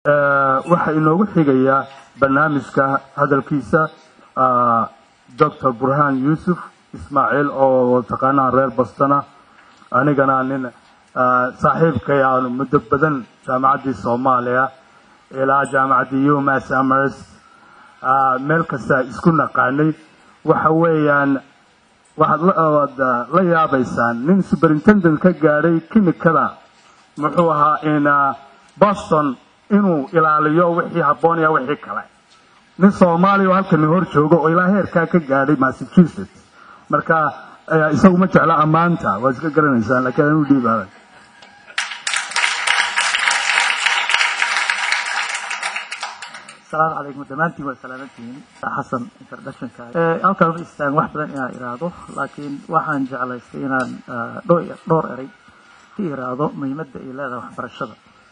waxaa inoogu xigayaa barnaamijka hadalkiisa doctor burhaan yuusuf ismaaciil oo taqaanaha reer bostona anigana nin saaxiibkay aanu muddo badan jaamacaddii soomaaliya ilaa jaamacaddii umas amers meel kasta isku naqaanay waxa weeyaan waxaad la yaabaysaan nin superintendent ka gaadhay kimikada muxuu ahaa in boston inuu ilaaliyo wixii habboon iyo wixii kale nin soomaaliya oo halkan hor joogo oo ilaa heerkaa ka gaadhay massachusetts marka isagu ma jecla ammaanta waa iska garanaysaan laakiin anuu dhiibaaday asalaamu calaykum dhammaantiin waa salaamantihiin xasan introductionka halkaan ma istaagan wax badan inaan iraahdo laakiin waxaan jeclaystay inaan dhowr eray ka iraahdo muhiimadda ay leedahay waxbarashada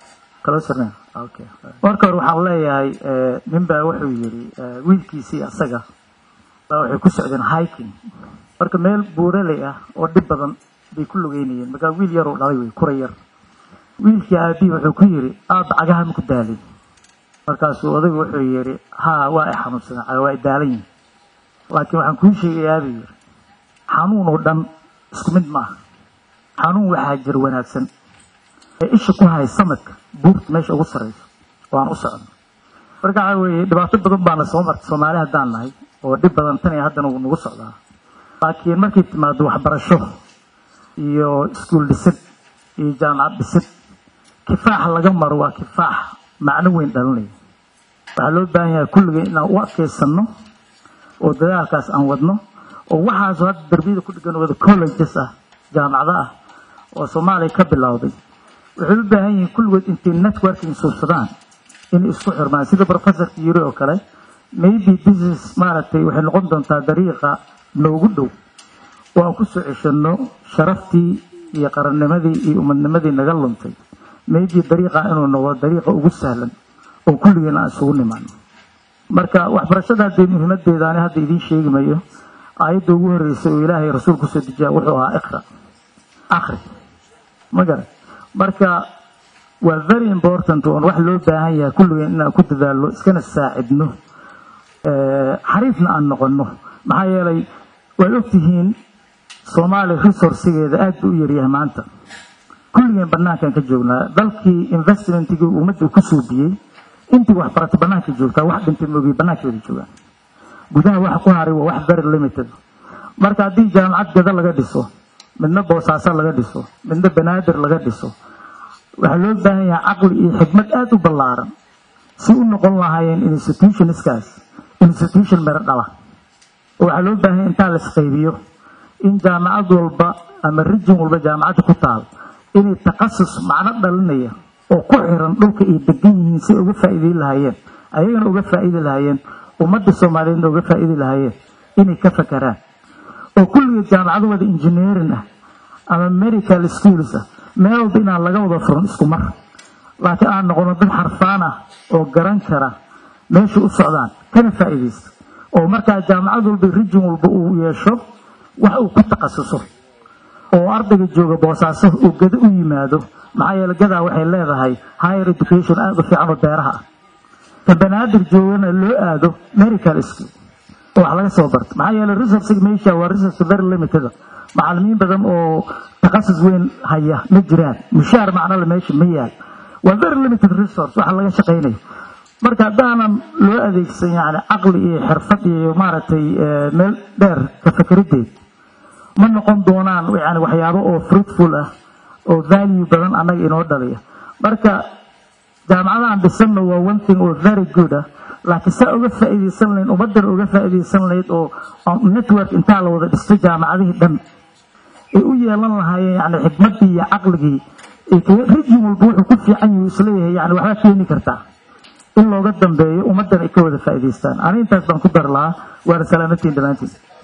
okay marka hore waxaan leeyahay nin baa wuxuu yidhi wiilkiisii asaga baa waxay ku socdeen hiking marka meel buuraley ah oo dhib badan bay ku lugeynayeen markaa wiil yaruu dhalay wey kura yar wiilkii aabihi wuxuu ku yidhi aaba cagaha ma ku daalin markaasuu odaygu wuxuu yidhi haa waa i xanuunsadeen caga waa i daalan yihin laakiin waxaan kuu sheegayaa buu yidhi xanuun oo dhan isku mid ma aha xanuun waxaa jir wanaagsan ee isha ku hay samadka buurta meesha ugu sarrayso oo aan u socno marka waxaa weeye dhibaato badan baana soo martay soomaali haddaan nahay oo dhib badan tan iyo haddana wuu nagu socdaa laakiin markay timaado waxbarasho iyo iskuul dhisid iyo jaamacad dhisid kifaax laga maro waa kifaax macno weyn dhalinaya waxaa loo baahan yahay kulligeen inaan u adkaysanno oo dadaalkaas aan wadno oo waxaasoo hadda darbiyada ku dhigan wada colleges ah jaamacado ah oo soomaaliya ka bilowday waxay u baahan yihiin kulligood intay networking suubsadaan inay isku xirmaan sida professorka yiri oo kale maybe this is maaragtay waxay noqon doontaa dariiqa noogu dhow oo aan ku soo ceshanno sharaftii iyo qarannimadii iyo umadnimadii naga luntay maybe dariiqa inuu noqdo dariiqa ugu sahlan oo kulligeen aan isugu nimaano marka waxbarashada haddee muhiimadeeda ani hadda idiin sheegi mayo aayadda ugu horreysay oo ilaahay rasuul kusoo dejiya wuxuu ahaa iqra akhri ma garan marka waa very important oon wax loo baahan yahay kulligeen inaan ku dadaalno iskana saacidno xariifna aan noqonno maxaa yeelay waad ogtihiin soomaaliya resourcigeeda aad buu u yaryahay maanta kulligeen banaankan ka joognaa dalkii investmentigii ummadda ku suubiyey intii wax baratay banaanka joogtaa wax dhintay moogay banaankeeda joogaan gudaha waxa ku haray waa wax very limited marka haddii jaamacad gada laga dhiso midna boosaaso laga dhiso midna banaadir laga dhiso waxaa loo baahan yahay caqli iyo xikmad aada u ballaaran si u noqon lahaayeen institutionskaas institution mero dhala oo waxaa loo baahan yahay intaa la isqaybiyo in jaamacad walba ama rijin walba jaamacadda ku taal inay takhasus macno dhalinaya oo ku xiran dhulka ay degan yihiin si uga faa'iideyn lahaayeen ayagana uga faa'iidi lahaayeen ummadda soomaaliyeedna uga faa'iidi lahaayeen inay ka fakaraan oo kulligeed jaamacado wada engineering ah ama medical schools ah meel walba inaan laga wada furan isku mar laakiin aan noqono dad xarfaan ah oo garan kara meesha u socdaan kana faa'iidaysta oo markaa jaamacad walba rijin walba uu yeesho wax uu ku takhasuso oo ardayga jooga boosaaso uu gada u yimaado maxaa yeele gadaa waxay leedahay higher education aada u fiican oo beeraha ah ka banaadir joogana loo aado medical school oo wax laga soo barto maxaa yeele resourcega meesha waa resource very limited macalimiin badan oo takhasus weyn haya ma jiraan mushaar macnole meesha ma yaal waa very limited resource waxa laga shaqaynayo marka haddaanan loo adeegsan yani caqli iyo xirfad iyo maaragtay meel dheer ka fakerideed ma noqon doonaan yani waxyaabo oo fruitful ah oo value badan annaga inoo dhaliya marka jaamacadahan dhisanna waa one thing oo very good ah laakiin saa uga faa'iidaysan lahayd ummaddana uga faa'iidaysan lahayd oo network intaa la wada dhisto jaamacadihii dhan ay u yeelan lahaayeen yani xikmaddii iyo caqligii rijin walba wuxuu ku fiican yahu isleeyahay yani waxbaa keeni kartaa in looga dambeeyo ummaddan ay ka wada faa'iidaystaan ani intaas baan ku dar lahaa waana salaamatiin dhammaantiin